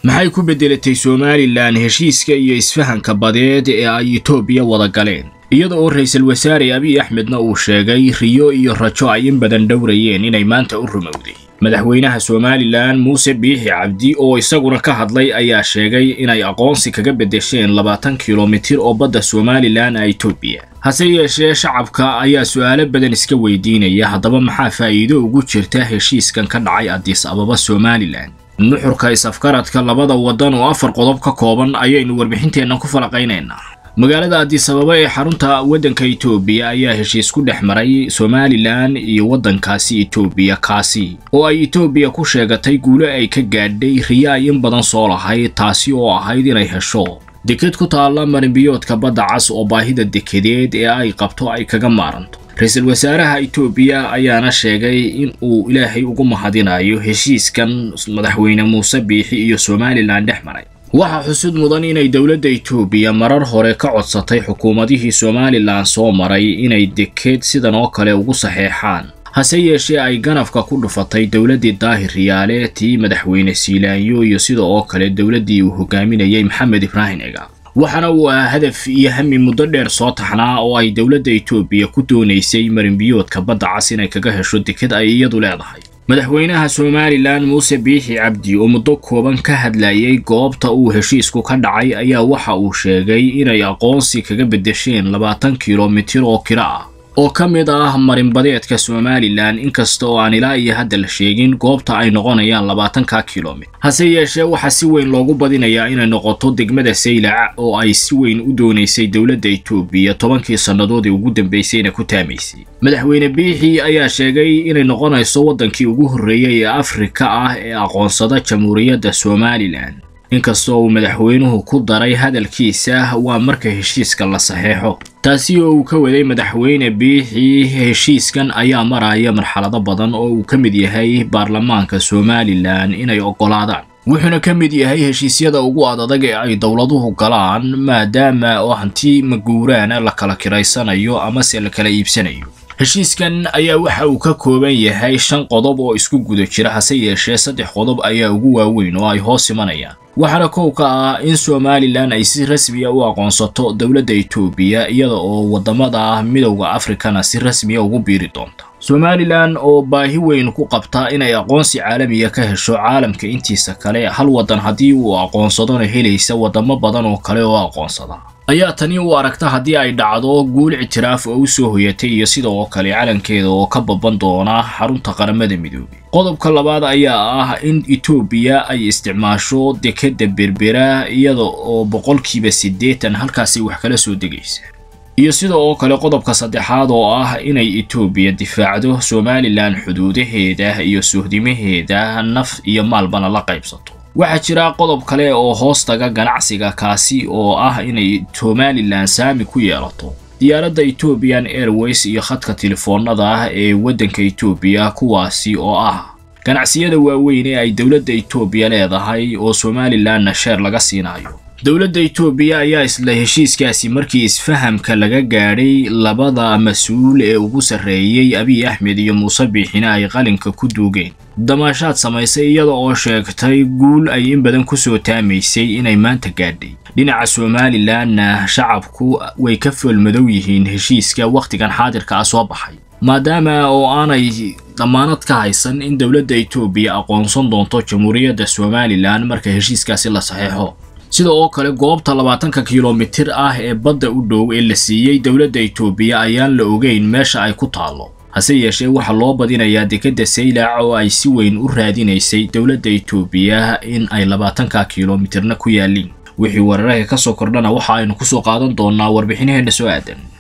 maxay ku beddelatay somalilan heshiiska iyo isfahanka badeed ee ay etoobiya wada galeen iyada oo ra-iisul wasaare abiy axmedna uu sheegay riyo iyo rajo ay in badan dhowrayeen inay maanta u rumowday madaxweynaha somalilan muuse biixi cabdi oo isaguna ka hadlay ayaa sheegay inay aqoonsi kaga beddesheen labaatan kilomitir oo badda somalilan a etoobiya hase yeeshee shacabka ayaa su'aalo badan iska weydiinaya haddaba maxaa faa'iido ugu jirta heshiiskan ka dhacay adis ababa somalilan nuxurka is-afgaradka labada waddan oo afar qodob ka kooban ayaynu warbixinteenna ku falaqaynaynaa magaalada adis ababa ee xarunta waddanka etoobiya ayaa heshiis ku dhex maray somalilan iyo waddankaasi etoobiya kaasi oo ay etoobiya ku sheegatay guulo ay ka gaadhay riyo ay in badan soo lahayd taasi oo ahayd inay hesho deked ku taalla marinbiyoodka badda cas oo baahida dekedeed ee ay qabto ay kaga maaranto ra-iisul wasaaraha etoobiya ayaana sheegay in uu ilaahay ugu mahadinayo heshiiskan madaxweyne muuse biixi iyo somalilan dhex maray waxaa xusud mudan inay dowladda etoobiya marar hore ka codsatay xukuumadihii somalilan soo maray inay dekeed sidan oo kale ugu saxeexaan hase yeeshee ay ganafka ku dhufatay dowladdii daahir riyaale tii madaxweyne siilaanyo iyo sida oo kale dowladdii uu hogaaminayay maxamed ibraahim ega waxaana uu ahaa hadaf iyo hami muddo dheer soo taxnaa oo ay dowladda etoobiya ku doonaysay marinbiyoodka badda cas inay kaga hesho deked ay iyadu leedahay madaxweynaha somalilan muuse biixi cabdi oo muddo kooban ka hadlayay goobta uu heshiisku ka dhacay ayaa waxa uu sheegay inay aqoonsi kaga beddesheen labaatan kilomitir oo kiro ah oo ka mid ah marinbadeedka somalilan inkasta oo aan ilaa iyo hadda la sheegin goobta ay noqonayaan labaatanka kilomitir hase yeeshee waxaa si weyn loogu badinayaa inay noqoto degmada saylac oo ay si weyn u doonaysay dowladda etoobiya tobankii sannadoodii ugu dambaysayna ku taamaysay madaxweyne biixi ayaa sheegay inay noqonayso waddankii ugu horreeyay ee afrika ah ee aqoonsada jamhuuriyadda somalilan inkastoo uu madaxweynuhu ku daray hadalkiisa waa marka heshiiska la saxeexo taasi oo uu ka waday madaxweyne biixi heshiiskan ayaa maraya marxalado badan oo uu ka mid yahay baarlamaanka somalilan inay oggolaadaan wuxuuna ka mid yahay heshiisyada ugu adadag ee ay dowladuhu galaan maadaama oo hanti maguuraana la kala kiraysanayo amase la kala iibsanayo heshiiskan ayaa waxa uu ka kooban yahay shan qodob oo isku guda jira hase yeeshee saddex qodob ayaa ugu waaweyn oo ay hoos imanayaan waxaana kow ka ah in somalilan ay si rasmiya u aqoonsato dowladda etoobiya iyada oo waddamada midowda afrikana si rasmiya ugu biiri doonta somalilan oo baahi weyn ku qabta inay aqoonsi caalamiya ka hesho caalamka intiisa kale hal waddan haddii uu aqoonsadona helaysa waddamo badan oo kale oo aqoonsada ayaa tani u aragta haddii ay dhacdo guul ictiraaf oo u soo hoyatay iyo sida oo kale calankeeda oo ka baban doona xarunta qaramada midoobay qodobka labaad ayaa ah in etoobiya ay isticmaasho dekadda berbera iyada oo boqolkiiba siddeetan halkaasi wax kala soo degaysa iyo sida oo kale qodobka saddexaad oo ah inay etoobiya difaacdo somalilan xuduudaheeda iyo sohdimaheeda naf iyo maalbana la qaybsato waxaa jira qodob kale oo hoos taga ganacsiga kaasi oo ah inay somalilan saami ku yeelato diyaaradda ethoobiyan airways iyo khadka telefoonada ah ee waddanka etoobiya kuwaasi oo ah ganacsiyada waaweyn ee ay dowladda etoobiya leedahay oo somalilanna sheer laga siinayo dowladda etoobiya ayaa isla heshiiskaasi markii isfahamka laga gaadhay labada mas-uul ee ugu sarreeyey abiy axmed iyo muuse biixina ay qalinka ku duugeen damaashaad samaysay iyada oo sheegtay guul ay in badan ku soo taamaysay inay maanta gaadhay dhinaca somalilanna shacabku way ka foolmadow yihiin heshiiska wakhtigan xaadirka ah soo baxay maadaama oo aanay damaanad ka haysan in dowladda etoobiya aqoonsan doonto jamhuuriyadda somalilan marka heshiiskaasi la saxeexo sida oo kale goobta labaatanka kilomitir ah ee badda u dhow ee la siiyey dowladda etoobiya ayaan la ogeyn meesha ay ku taallo hase yeeshee waxaa loo badinayaa dekedda saylac oo ay si weyn u raadinaysay dowladda etoobiya in ay labaatanka kilomitirna ku yaaliin wixii weerarahii ka soo kordhana waxa aynu ku soo qaadan doonnaa warbixinaheenna soo aadan